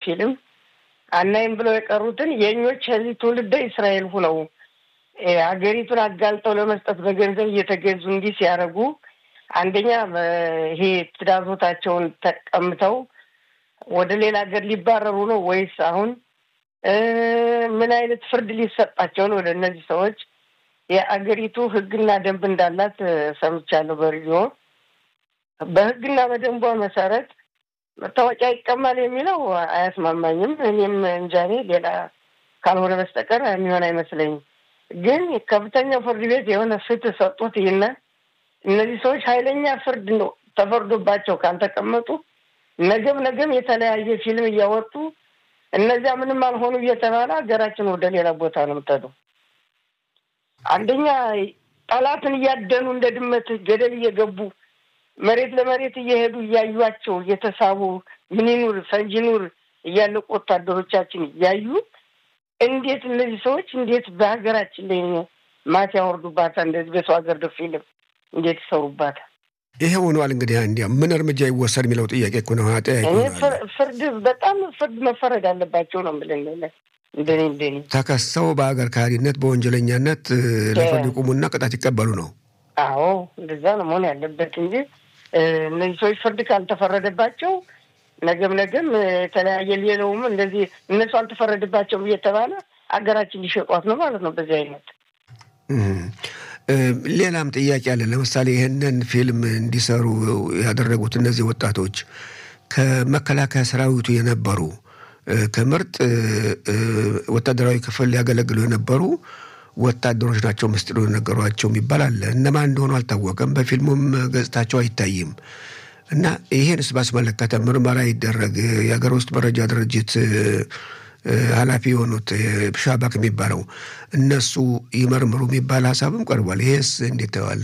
ፊልም አናይም ብለው የቀሩትን የእኞች ከዚህ ትውልደ እስራኤል ሁነው ሀገሪቱን አጋልጠው ለመስጠት በገንዘብ እየተገዙ እንዲህ ሲያደርጉ አንደኛ ይሄ ትዳዞታቸውን ተቀምተው ወደ ሌላ ሀገር ሊባረሩ ነው ወይስ አሁን ምን አይነት ፍርድ ሊሰጣቸው ነው? ወደ እነዚህ ሰዎች የአገሪቱ ሕግና ደንብ እንዳላት ሰምቻለሁ በሬዲዮ። በሕግና በደንቧ መሰረት መታወቂያ ይቀማል የሚለው አያስማማኝም። እኔም እንጃኔ ሌላ ካልሆነ በስተቀር የሚሆን አይመስለኝም። ግን ከፍተኛው ፍርድ ቤት የሆነ ፍትህ ሰጡት። ይህና እነዚህ ሰዎች ኃይለኛ ፍርድ ነው ተፈርዶባቸው ካልተቀመጡ ነገም ነገም የተለያየ ፊልም እያወጡ እነዚያ ምንም አልሆኑ እየተባለ ሀገራችን ወደ ሌላ ቦታ ነው የምትሄደው። አንደኛ ጠላትን እያደኑ እንደ ድመት ገደል እየገቡ መሬት ለመሬት እየሄዱ እያዩቸው እየተሳቡ ምን ይኑር ፈንጂ ኑር እያለቁ ወታደሮቻችን እያዩ እንዴት እነዚህ ሰዎች እንዴት በሀገራችን ላይ ማት ያወርዱባታል? እንደዚህ በሰው ሀገር ደ ፊልም እንዴት ይሰሩባታል? ይሄ ሆኗል። እንግዲህ እንዲያ ምን እርምጃ ይወሰድ የሚለው ጥያቄ እኮ ነው። ፍርድ በጣም ፍርድ መፈረድ አለባቸው ነው የምልህ። እንደኔ እንደኔ ተከሰው በሀገር ካህሪነት በወንጀለኛነት ለፍርድ ይቁሙና ቅጣት ይቀበሉ ነው። አዎ እንደዛ ነው መሆን ያለበት እንጂ እነዚህ ሰዎች ፍርድ ካልተፈረደባቸው ነገም ነገም የተለያየ ሌለውም እንደዚህ እነሱ አልተፈረደባቸውም እየተባለ ሀገራችን ሊሸጧት ነው ማለት ነው። በዚህ አይነት ሌላም ጥያቄ አለ። ለምሳሌ ይህንን ፊልም እንዲሰሩ ያደረጉት እነዚህ ወጣቶች ከመከላከያ ሰራዊቱ የነበሩ ከምርጥ ወታደራዊ ክፍል ሊያገለግሉ የነበሩ ወታደሮች ናቸው ምስጢሩ የነገሯቸው የሚባል አለ። እነማን እንደሆኑ አልታወቀም። በፊልሙም ገጽታቸው አይታይም። እና ይሄንስ ባስመለከተ ምርመራ ይደረግ። የሀገር ውስጥ መረጃ ድርጅት ኃላፊ የሆኑት ሻባክ የሚባለው እነሱ ይመርምሩ የሚባል ሀሳብም ቀርቧል። ይሄስ እንዴት ተዋለ?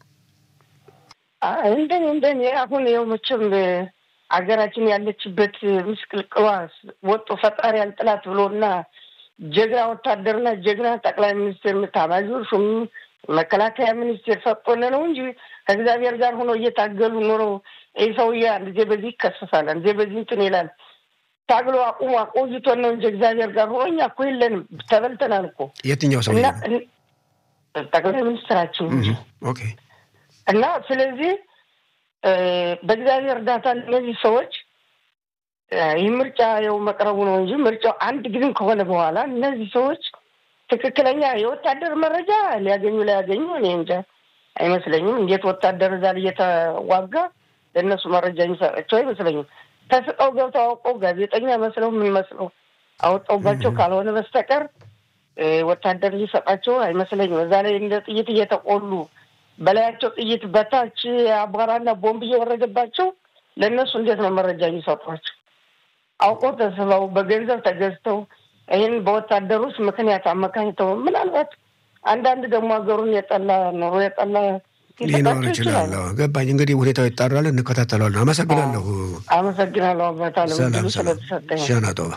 እንደኔ እንደኔ አሁን ይኸው መቼም አገራችን ያለችበት ምስቅልቅሏ ወጦ ፈጣሪ ያልጥላት ብሎና ጀግና ወታደርና ጀግና ጠቅላይ ሚኒስትር ኤታማዦር ሹም መከላከያ ሚኒስቴር ሰጥቶን ነው እንጂ ከእግዚአብሔር ጋር ሆኖ እየታገሉ ኖሮ ይህ ሰውዬ አንድ ጊዜ በዚህ ይከሰሳል፣ አንድ ጊዜ በዚህ እንትን ይላል። ታግሎ አቁሙ አቆይቶን ነው እንጂ እግዚአብሔር ጋር ሆኖ እኛ እኮ የለንም፣ ተበልተናል እኮ የትኛው ሰው ጠቅላይ ሚኒስትራችን እንጂ እና ስለዚህ በእግዚአብሔር እርዳታ እነዚህ ሰዎች ይህ ምርጫ የው መቅረቡ ነው እንጂ ምርጫው አንድ ጊዜም ከሆነ በኋላ እነዚህ ሰዎች ትክክለኛ የወታደር መረጃ ሊያገኙ ላያገኙ እኔ እንጃ አይመስለኝም። እንዴት ወታደር እዛ እየተዋጋ ለእነሱ መረጃ የሚሰጣቸው አይመስለኝም። ተስቀው ገብተው አውቀው ጋዜጠኛ መስለው ምን መስለው አወጣውባቸው ካልሆነ በስተቀር ወታደር ሊሰጣቸው አይመስለኝም። እዛ ላይ እንደ ጥይት እየተቆሉ በላያቸው ጥይት በታች አቧራና ቦምብ እየወረደባቸው ለእነሱ እንዴት ነው መረጃ የሚሰጧቸው? አውቀው ተስበው በገንዘብ ተገዝተው ይህን በወታደር ውስጥ ምክንያት አመካኝተው ምናልባት አንዳንድ ደግሞ ሀገሩን የጠላ ኑሮ የጠላ ሊኖር ይችላል። ገባኝ። እንግዲህ ሁኔታው ይጣራል፣ እንከታተለዋለን። አመሰግናለሁ። አመሰግናለሁ አባታ ስለተሰጠኝ ሸናጦ።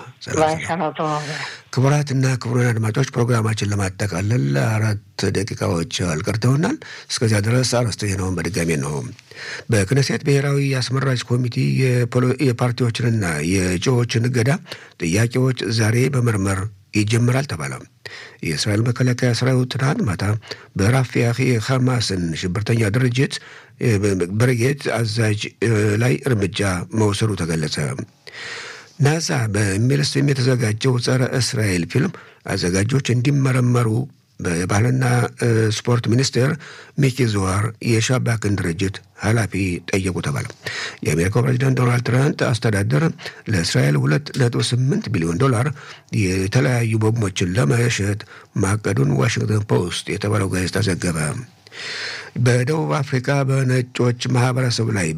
ክቡራትና ክቡራን አድማጮች ፕሮግራማችን ለማጠቃለል አራት ደቂቃዎች አልቀርተውናል። እስከዚያ ድረስ አርዕስተ ዜናውን በድጋሚ ነው። በክነሴት ብሔራዊ አስመራጭ ኮሚቴ የፓርቲዎችንና የእጩዎችን እገዳ ጥያቄዎች ዛሬ መመርመር ይጀምራል ተባለ። የእስራኤል መከላከያ ሰራዊት ትናንት ማታ በራፊያህ የሐማስን ሽብርተኛ ድርጅት ብርጌድ አዛዥ ላይ እርምጃ መውሰዱ ተገለጸ። ናሳ በሚል ስም የተዘጋጀው ጸረ እስራኤል ፊልም አዘጋጆች እንዲመረመሩ በባህልና ስፖርት ሚኒስቴር ሚኪ ዙዋር የሻባክን ድርጅት ኃላፊ ጠየቁ ተባለ። የአሜሪካው ፕሬዚዳንት ዶናልድ ትራምፕ አስተዳደር ለእስራኤል ሁለት ነጥብ ስምንት ቢሊዮን ዶላር የተለያዩ ቦምቦችን ለመሸጥ ማቀዱን ዋሽንግተን ፖስት የተባለው ጋዜጣ ዘገበ። በደቡብ አፍሪካ በነጮች ማህበረሰብ ላይ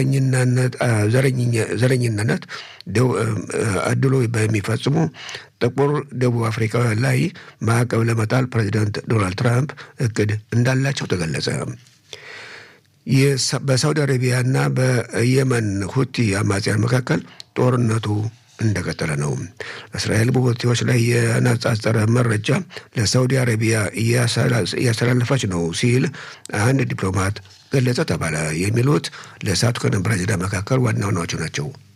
በዘረኝነት አድሎ በሚፈጽሙ ጥቁር ደቡብ አፍሪካውያን ላይ ማዕቀብ ለመጣል ፕሬዚዳንት ዶናልድ ትራምፕ እቅድ እንዳላቸው ተገለጸ። በሳውዲ አረቢያና በየመን ሁቲ አማጽያን መካከል ጦርነቱ እንደቀጠለ ነው። እስራኤል በሁቲዎች ላይ የነጻጸረ መረጃ ለሳውዲ አረቢያ እያስተላለፈች ነው ሲል አንድ ዲፕሎማት ገለጸ ተባለ። የሚሉት ለሰዓቱ ከነበረ ዜና መካከል ዋና ዋናዎቹ ናቸው።